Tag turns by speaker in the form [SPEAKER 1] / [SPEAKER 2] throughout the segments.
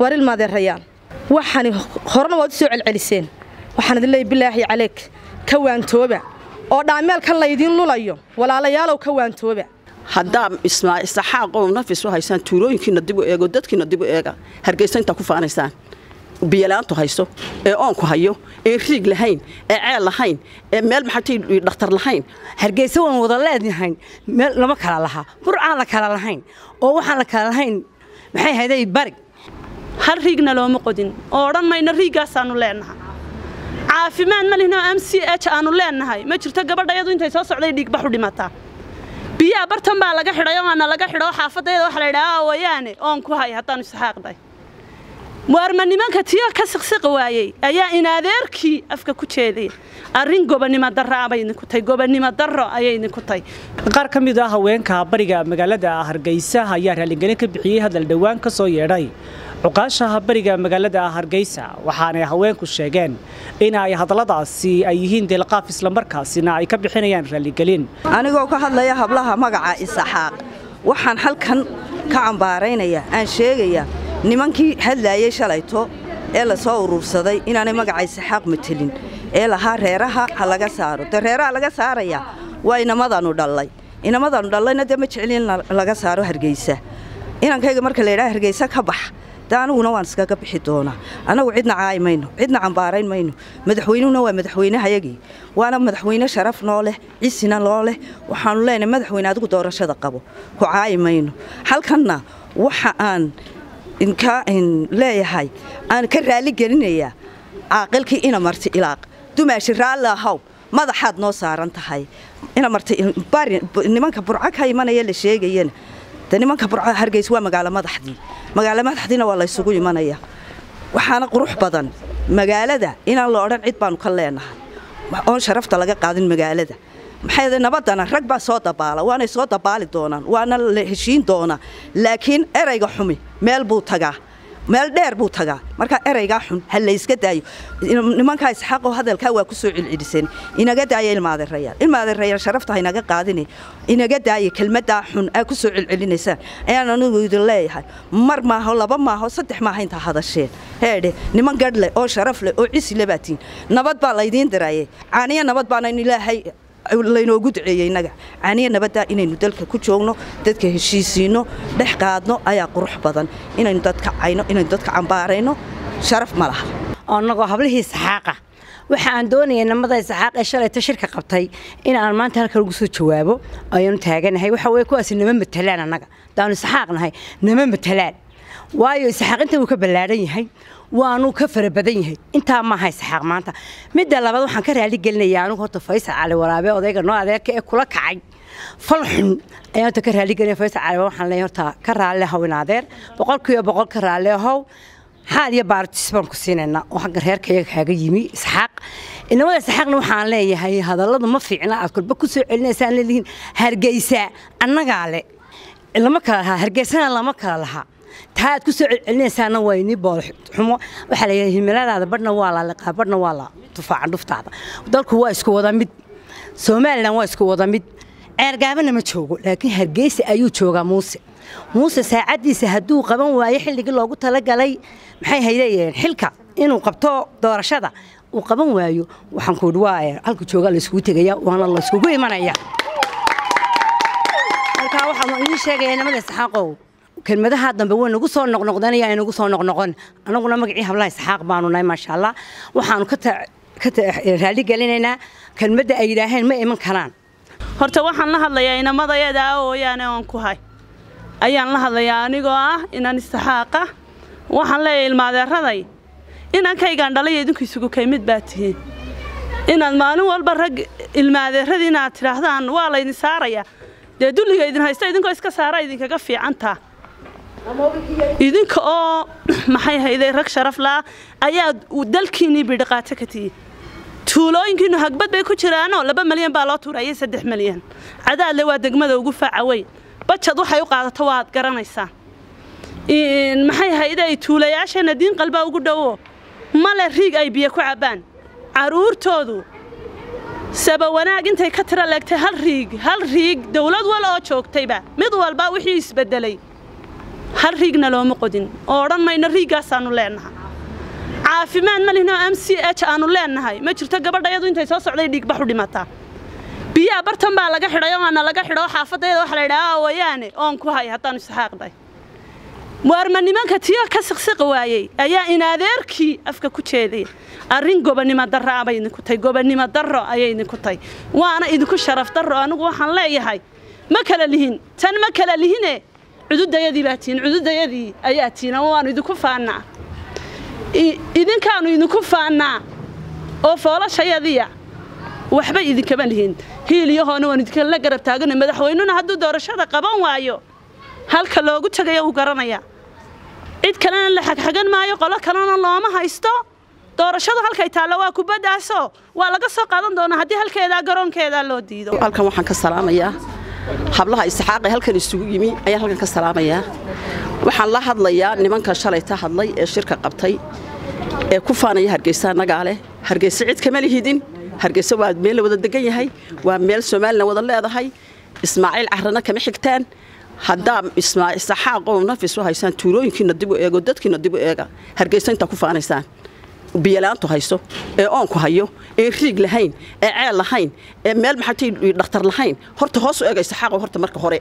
[SPEAKER 1] waar ilmaadeerayaan waxaani horena waad u soo celceliseen waxaan idin leeyahy bilaahi caleyk ka waantooba oo dhaameelkan laydiin lulayo walaalayaalow ka waantooba
[SPEAKER 2] haddaa isxaaqoo nafis u haysaan tuulooyinkiina dib u eego dadkiina dib u eega hargeysa intaa ku faanaysaan biyalaantu hayso ee oonku hayo ee riig lahayn ee ceel lahayn ee meel maxatay dhakhtar lahayn
[SPEAKER 3] hargeysa waan wada leednahayn meel lama kala lahaa burcaan la kala lahayn oo waxaan la kala lahayn maxay hayday barig
[SPEAKER 4] hal riigna looma qodin oo odhan mayno riigaasaannu leennahay caafimaad ma lihnoo m c h aannu leennahay ma jirto gabadhayadu intay soo socday dhiigbaxu dhimataa biyaha bartan baa laga xidhay oo aana laga xidho xaafadayada waxa la yidhaha awayaane oon ku hay haddaannu isxaaqday waarma nimanka tiyo ka siqsiqi waayey ayaa inaadeerkii afka ku jeedaya arrin gobonnimo darro abay idinku tahay gobonnimo darro ayay idinku tahay
[SPEAKER 5] qaar ka mid ah haweenka bariga magaalada hargeysa ayaa raalligelin ka bixiyey hadal dhowaan ka soo yeedhay cuqaashaha bariga magaalada hargeysa waxaanay haweenku sheegeen in ay hadalladaasi ay yihiin deelqaaf islamarkaasina ay ka bixinayaan raalligelin
[SPEAKER 6] anigoo ka hadlaya hablaha magaca isaxaaq waxaan halkan ka cambaaraynaya aan sheegaya nimankii hadlaayey shalayto ee la soo urursaday inaanay magaca isaxaaq matelin ee lahaa reeraha ha laga saaro dee reeraha laga saaraya waa inamadaannu dhallay inamadaannu dhallayna dee ma jeclin in laga saaro hargeysa inankayga marka la yidhaha hargeysa ka bax de aniguna waan iskaga bixi doonaa annagu cidna caayi mayno cidna cambaarayn mayno madaxweynuhuna waa madaxweynehayagii waana madaxweyne sharaf noo leh cisina noo leh waxaannu leenahay madaxweyne adigu doorashada qabo ku caayi mayno halkanna waxa aan inka leeyahay aan ka raali gelinayaa caaqilkii ina marti ilaaq dumaashi raalli ahaw madaxaad noo saaran tahay ina marti bari nimanka burco ka imanaya la sheegayana de nimanka burco hargeys waa magaalo madaxdii magaalo madaxdiina waa laysugu imanaya waxaana qurux badan magaalada inaan la odhan cid baanu ka leenahay oon sharafta laga qaadin magaalada maxay nabaddana rag baa soo dabaala waanay soo dabaali doonaan waana la heshiin doonaa laakiin erayga xumi meel buu tagaa meel dheer buu tagaa markaa eraygaa xun ha layska daayo nimankaa isxaaqoo hadalkaa waa ku soo celceliseen inaga daaya ilmaadeerayaal ilmaadeerayaal sharafta ha inaga qaadine inaga daaya kelmaddaa xun aa ku soo celcelinaysaan ayaan anigu idin leeyahay mar maaho laba maaho saddex maaha intaa hadasheen heedhe niman gadh leh oo sharaf leh oo cisi le baatiin nabad baa laydiin diraaye caaniya nabad baanayn ilaahay laynoogu duceeyey innaga caaniya nabaddaa inaynu dalka ku joogno dadka heshiisiinno dhex qaadno ayaa qurux badan inaynu dadka cayno inaynu dadka cambaarayno sharaf ma laha
[SPEAKER 3] annagoo hablihii saxaaqa waxa aan doonayay namada saxaaq ee shalayta shirka qabtay in aan maanta halkan ugu soo jawaabo ayaanu taaganahay waxa weye kuwaasi nama matalaan annaga daanu saxaaq nahay nama matalaan waayo saxaaq inta uu ka ballaadhan yahay waanu ka fara badan yahay intaa maaha isxaaq maanta midda labaad waxaan ka raali gelinayaa anigu horta faysal cali waraabe odayga noo adeerka ee kula kacay fal xun ayaan horta ka raali gelinaya faysal cali waxaan leeyahay horta ka raalli ahow in adeer boqolkiiba boqol ka raalli ahow xaal iyo baartis baan ku siinaynaa oo xagga reerkayaga kaaga yimi isxaaq inamada isxaaqna waxaan leeyahay hadalladu ma fiicna aad kolba ku soo celinaysaan leedihiin hargeysa annagaa le lama kala lahaa hargeysana lama kala lahaa taa aad ku soo celcelinaysaana waa inii boolxumo waxaa la yidhaha himiladaada badhna waa la liqaa badhna waa la tufaacan dhuftaada dalku waa isku wada mid somalilan waa isku wada mid ceergaabana ma joogo laakiin hargeysa ayuu joogaa muuse muuse saacaddiisa hadduu qaban waayo xilligii loogu talagalay maxay haydayeen xilka inuu qabto doorashada uu qaban waayo waxaan ku idhi waa halku joogaa layskugu tegaya waana layskugu imanaya halkaa waxaan idiin sheegaya nimada saxaaqow kelmadaha dambe way nagu soo noqnoqdanaya ay nagu soo noqnoqon annaguna magacii hablaha isxaaq baanu nahay maasha allah waxaanu ka raali gelinaynaa kelmadda ay yidhaaheen ma iman karaan
[SPEAKER 4] horta waxaan la hadlayaa inamadayada ooyaane oon ku hay ayaan la hadlayaa anigoo ah inaan istaxaaqa waxaan leeyahay ilmaadeeraday inankaygaan dhalaya idinku isugu kay mid baa tihiin inaad maalin walba rag ilmaadeeradii inaad tidhaahdaan waa laydin saaraya dee dulliga idin haysta idinkoo iska saara idinkaga fiicantaa idinka oo maxay hayday rag sharaf laa ayaa dalkiinnii bidhiqaato ka tihi tuulooyinkiinnu hagbad bay ku jiraanoo laba malyan baa loo tuurayay saddex malyan cadaadle waa degmada ugu faaca weyn bajad waxay u qaadato waad garanaysaan maxay hayday tuulayaasheenna diin qalbaa ugu dhowo male riig ay biyo ku cabbaan carruurtoodu saba wanaag intay ka tira leegtay hal riig hal riig dawlad wal oo joogtayba mid walba wixii isbeddelay hal riigna looma qodin oo odhan mayno riiggaasaannu leennahay caafimaad ma lihnoo m c h aanu leennahay ma jirto gabadha iyadu intay soo socday dhiigbaxu dhimataa biyaha bartan baa laga xidhay oo aana laga xidho xaafadayada waxa la yidhaha awayaane oon ku hay haddaanu isxaaqday waarma nimanka tiyo ka siqsiqi waayey ayaa inaadeerkii afka ku jeedaya arrin gobonnimo darro abay idinku tahay gobonnimo darro ayay idinku tahay waana idinku sharaf darro anigu waxaan leeyahay ma kala lihin tan ma kala lihine cududayadii baa tihin cududayadii ayaa tihin ama waanu idinku faannaa idinkaanu idinku faannaa oo foolashayadiya waxba idinkama lihin hiiliyahoona waan idinkala garab taagana madaxweynuna hadduu doorashada qaban waayo halka loogu tagaya uu garanaya cid kalena la xagxagan maayo qolo kalena looma haysto doorashadu halkay taallo waa kubaddaasoo waa laga soo qaadan doonaa haddii halkeedaa garoonkeedaa loo diido
[SPEAKER 2] halkan waxaan ka salaamayaa hablaha isxaaq ee halkan isugu yimi ayaan halkan ka salaamayaa waxaan la hadlayaa nimanka shalay ta hadlay ee shirka qabtay ee ku faanaya hargeysa annagaa leh hargeysa cid kama lihidin hargeysa waa meel la wada degan yahay waa meel soomaalina wada leedahay ismaaciil carrana kama xigtaan haddaa saxaaqow nafis u haysaan tuulooyinkiina dib u eego dadkiina dib u eega hargeysa intaa ku faanaysaan biyalaantu hayso ee oonku hayo ee riig lahayn ee ceel lahayn ee meel maxatay dhakhtar lahayn horta hoos u eegay saxaaqow horta marka hore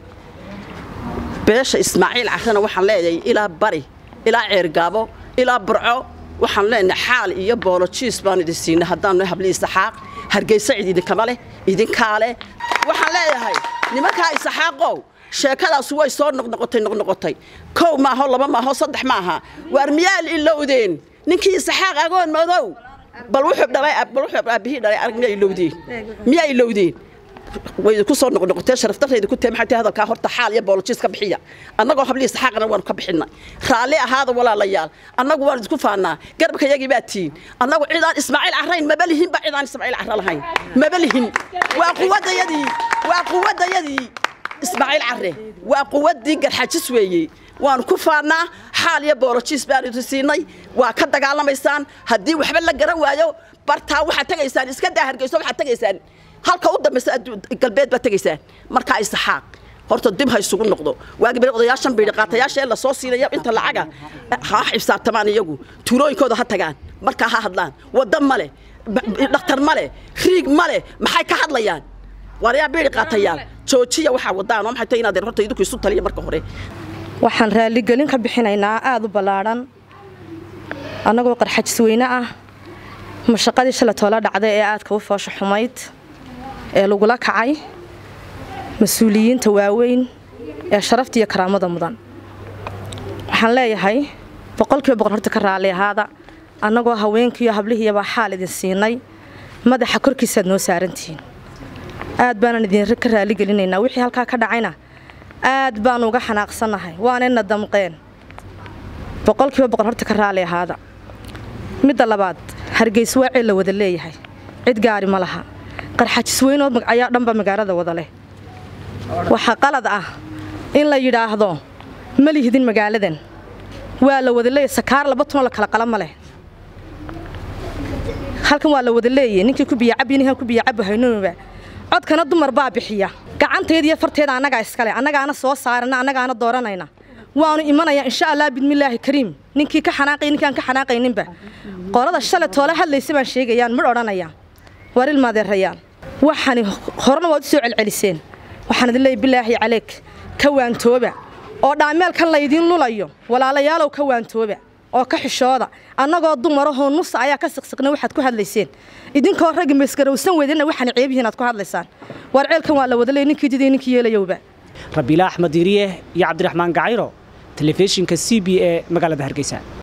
[SPEAKER 2] beesha ismaaciil carrana waxaan leeyahay ilaa bari ilaa ceergaabo ilaa burco waxaan leenahay xaal iyo boolojiis baan idin siinay haddaanu hablii saxaaq hargeysa cid idinkama leh idinkaa leh waxaan leeyahay nimankaa isaxaaqow sheekadaas way soo noqnoqotay noqnoqotay kow maaho laba maaho saddex maaha waar miyaa ilowdeen ninkii isaxaaq agoon madow bal wuxuu dhalay bal wuxuu aabihii dhalay arag miyaa ilowdeen miyaa ilowdeen way ku soo noqnoqotee sharafdarrayda ku tahay maxay hadalkaa horta xaal iyo boolojiis ka bixiya annagoo hablii saxaaqana waanu ka bixinay raalli ahaada walaalayaal annagu waan idinku faannaa garabka yagii baa tihiin annagu cidaan ismaaciil carrayn maba lihinba cidaan ismaaciil carra lahayn maba lihin waa quwaddayadii waa quwaddayadii ismaaciil carre waa quwaddii garxajis weeye waanu ku faannaa xaal iyo boolojiis baanu idin siinay waa ka dagaalamaysaan haddii waxba la garan waayo bartaa waxaad tegaysaan iska daa hargeyso waxaad tegaysaan halka u dambaysa galbeed baad tegaysaan markaa isaxaaq horta dib ha isugu noqdo waagi bari odayaashan biidhi qaatayaasha ee lasoo siinaya inta lacaga ha xisaabtamaan iyagu tuulooyinkooda ha tagaan markaa ha hadlaan wadda ma leh dhakhtar ma leh riig ma leh maxay ka hadlayaan waaryaa biidhi qaatayaal joojiya waxaa wadaan oo maxay tahay inaad horta idinku isu taliya marka hore
[SPEAKER 1] waxaan raaligelin ka bixinaynaa aada u ballaadhan annagoo qarxajis weyne ah mashaqadii shala toola dhacday ee aadka u foosha xumayd ee lagula kacay mas-uuliyiinta waaweyn ee sharafta iyo karaamada mudan waxaan leeyahay boqolkiiba boqol horta ka raalli ahaada annagoo haweenkiiyo hablihiiyabaa xaal idin siinay madaxa korkiisaad noo saarantihiin aad baanan idin ka raaligelinaynaa wixii halkaa ka dhacayna aad baanu uga xanaaqsannahay waanayna damqeen boqolkiiba boqol horta ka raalli ahaada midda labaad hargeysa waa ceel la wada leeyahay cid gaari ma laha qarxajis weynood ayaa dhanba magaalada wada leh waxaa qalad ah in la yidhaahdo ma lihidin magaaladan waa la wada leeyahy sakaar laba tunoo la kala qala ma leh halkan waa la wada leeyay ninkii ku biyacabyo ninkan ku biyacabo haynuuba codkana dumar baa bixiya gacanteeda iyo farteeda annagaa iskale annagaana soo saarana annagaana dooranayna waanu imanayaa insha allah bidmillaahi kariim ninkii ka xanaaqay ninkaan ka xanaaqayninba qolada shalay toole hadlaysa baan sheegayaan midh odhanaya waar ilmaadeerayaan waxani horena waad u soo celceliseen waxaan idin leeyahy bilaahi caleeg ka waantooba oo dhaameelkan laydiin lulayo walaalayaalow ka waantooba oo ka xishooda annagoo dumarahoo nusa ayaa ka siqsiqna waxaad ku hadlayseen idinkoo raggi maysgarowsan weydana waxaan ceebihiin aad ku hadlaysaan waar ceelkan waa la wada leey ninkii diday ninkii yeelayowba
[SPEAKER 5] rabiila axmed diiriye iyo cabdiraxmaan gacayro telefishinka c b e magaalada hargeysa